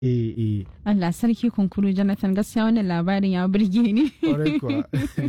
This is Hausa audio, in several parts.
eh eh Allah sarki kunkuru Jonathan gaskiya wannan labarin ya burge ni. kwarai kuwa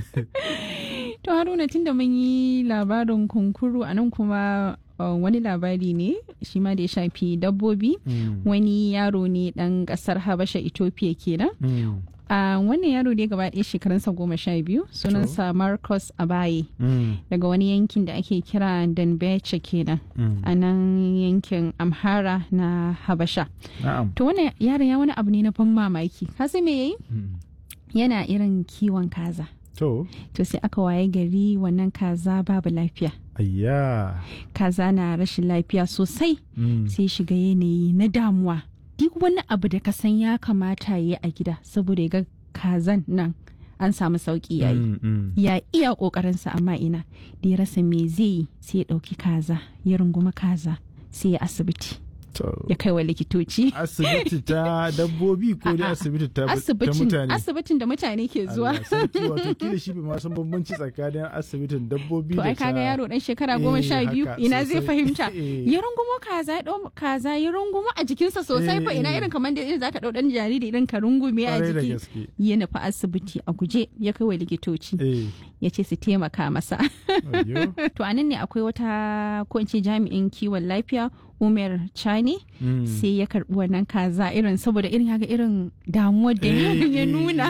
To Haruna tunda mun yi labarin kunkuru a nan kuma uh, wani labari ne shi ma da ya shafi dabbobi. Mm, Wani yaro ne ɗan ƙasar Habasha Ethiopia kenan. mm, A wannan yaro ne gaba ɗaya shekarunsa goma sha biyu sunansa Marcus Abaye mm, daga wani yankin da ake kira Danbeche kenan mm. a nan yankin Amhara na Habasha. na'am To wannan yaron ya wani abu ne na ban mamaki. Ka san me yayi? Mm. Yana irin kiwon kaza. to To sai aka waye gari wannan kaza babu lafiya. ayya Kaza na rashin lafiya sosai Mm, sai shiga yanayi na damuwa. Duk wani abu da ka san ya kamata ya yi a gida saboda ya ga kazan nan an samu sauki yayi. mm, mm. Ya iya ƙoƙarinsa amma ina da ya rasa me zai yi sai ya ɗauki kaza ya runguma kaza sai ya asibiti to ya kai wa likitoci. asibiti ta dabbobi ko dai A'a, asibiti ta ta Asibitin mutane asibitin da mutane ke zuwa. Allah sarki wato kila shi bai ma san bambanci tsakanin asibitin dabbobi To da ai kaga ta- yaro dan shekara Eh, goma sha biyu haka, ina zai sosai. fahimta. Eh. Ya rungumo kaza ya ɗau kaza ya rungumo a jikinsa sosai fa Eh, ina eh. irin kamar da irin zaka ɗau ɗan jariri irin ka rungume a Kwarai da jiki. gaske Ya nufi asibiti a guje ya kai wa likitoci eh ya ce su taimaka masa. ayyo To anan ne akwai wata ko in ce jami'in kiwon lafiya Umar Chani Mm. sai ya karbi wannan kaza irin saboda irin haka irin damuwar da Eh, ya eh, nuna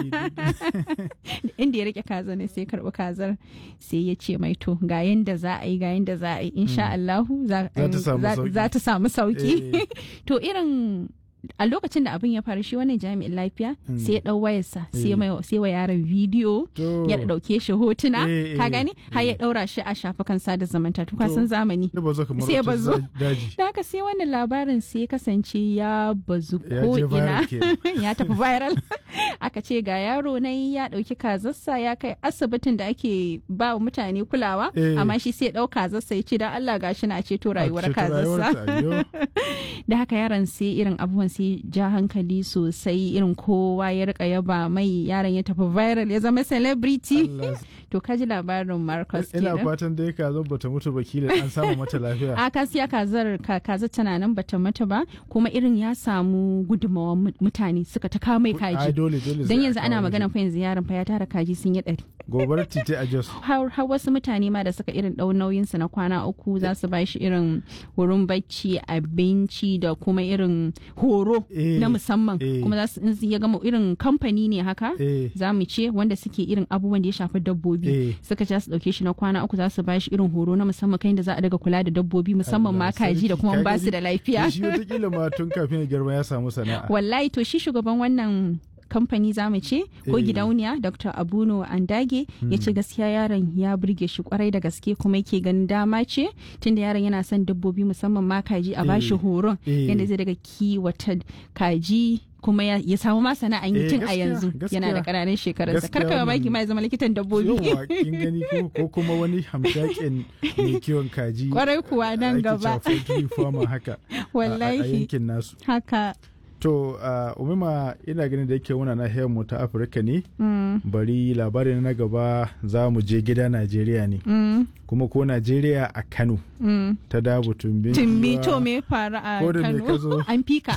eh, inda ya rike kaza ne sai ya karbi kazar sai ya ce mai to ga yanda za a yi ga yanda za a yi insha Allahu za Za ta samu za- sauki. za ta samu sauki Eh. to irin a lokacin da abin ya faru shi wannan jami'in lafiya Mm. sai ya dau wayarsa sai Eh. mai- sai wa yaron bidiyo To, ya dauke shi hotuna Eh, ka eh, gani har ya eh. daura shi a shafukan sada zumunta to To. san zamani ya bazo kamar sai ya wata bazo. za- daji da haka sai wannan labarin sai ya kasance ya bazu ya ko je ina viral kenan. ya tafi viral aka ce ga yaro na ya dauki kazarsa ya kai asibitin da ake ba wa mutane kulawa Eh. amma shi sai ya dau kazarsa ya ce dan Allah gashi na ceto rayuwar A ceto kazarsa rayuwarta, ayyo. da haka yaron sai irin abubuwan sai ja hankali sosai irin kowa ya rika yaba mai yaron ya tafi viral ya zama celebrity Allah. to kaji labarin Marcus ina kenan fatan dai ka zo bata mutu ba kila an samu mata lafiya a kasiya kazar ka- kaza tana nan bata mata ba kuma irin ya samu gudunmawar mu- mutane suka ta kawo mai ai kaji dole dole dan sai a yanzu ana kawo magana mishi. fa yanzu yaron fa ya tara kaji sun yi ɗari gobarar titi a jos har har wasu mutane ma da suka irin ɗau nauyinsa na kwana uku za su ba shi irin wurin bacci abinci da kuma irin horo Eh, na musamman eh. kuma za su in ya gama irin kamfani ne haka eh za mu ce wanda suke irin abubuwan da ya shafi dabbobi eh suka ce za su dauke shi na kwana uku za su ba shi irin horo na musamman kan da za a daga kula da dabbobi musamman ma Allah kaji da sarki, kuma ka ba su gani? da lafiya shi wataƙila ma tun kafin ya girma ya samu sana'a wallahi to shi shugaban wannan kamfani za mu ce ko Eh. gidauniya dr abuno andage ya ce gaskiya yaron ya burge shi kwarai da gaske kuma yake ganin dama ce tunda yaron yana son dabbobi musamman ma kaji a bashi Eh. horon Eh. yadda zai daga kiwata kaji kuma ya, ya samu ma sana'an yi Eh, tun a gaskiya, yanzu yana da gaskiya. ƙananan shekarunsa Gaskiya karka wannan- baki ma ya zama likitan dabbobi yawa kin gani ko ko kuma wani hamshakin mai kiwon kaji kwarai kuwa nan ake gaba cewa poultry farmer haka a- a- a wallahi yankin nasu haka to uh, umima ina ganin da yake muna nahiyar mu ta afirka ne mm, bari labarin na gaba za mu je gida najeriya ne mm, kuma ko najeriya a kano mm. ta dabu tumbin Tumbi giwa. to me faru a Ko da me ka Kano zo? an fika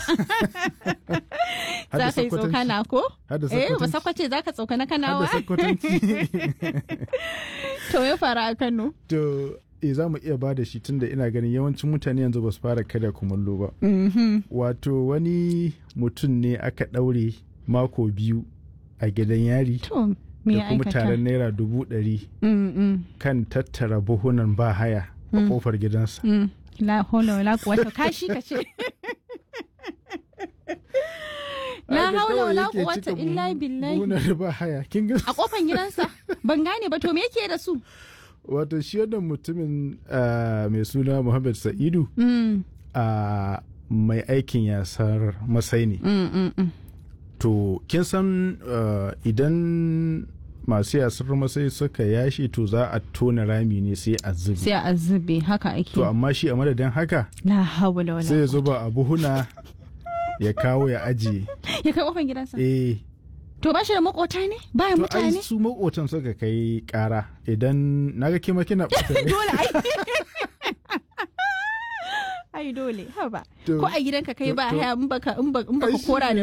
Har da za ka yi Sokotanci. tsokana ko Har da eh ba Sokotanci. sakwace za ka tsokana Har da kanawa sakkwatanci to me faru a Kano to e za mu iya ba da shi tunda ina ganin yawancin mutane yanzu ba su fara kada kumallo ba Mhm. wato wani mutum ne aka ɗaure mako biyu a gidan yari to me da ya kuma aikata taron naira dubu ɗari Mm, mm, kan tattara buhunan ba haya a Mm. kofar gidansa mm. la haula wala quwwata kashi kace la Haka haula kawai wala yake quwwata cika illa buhu- billahi buhunan ba haya kin ga a kofan gidansa ban gane ba to me yake da su wato shi wannan mutumin ah, mai suna Muhammad Sa'idu Mm, a mai aikin yasar masai ne mm, mm, mm. to kin san ah, idan masu yasar masai suka yashi to za a tona rami ne sai a zubi sai a zube haka ake to amma shi a madadin haka la haula wala sai ya zuba a buhuna ya kawo ya ajiye ya kai kofan gidansa eh to ba shi da makota ne bayan to ai mutane su makotan suka kai kara idan naga kima kina ɓata rai. dole ai ai dole haba To- ko a gidanka kai to- ba to- haya in baka in ba- in baka Ai, shi kora da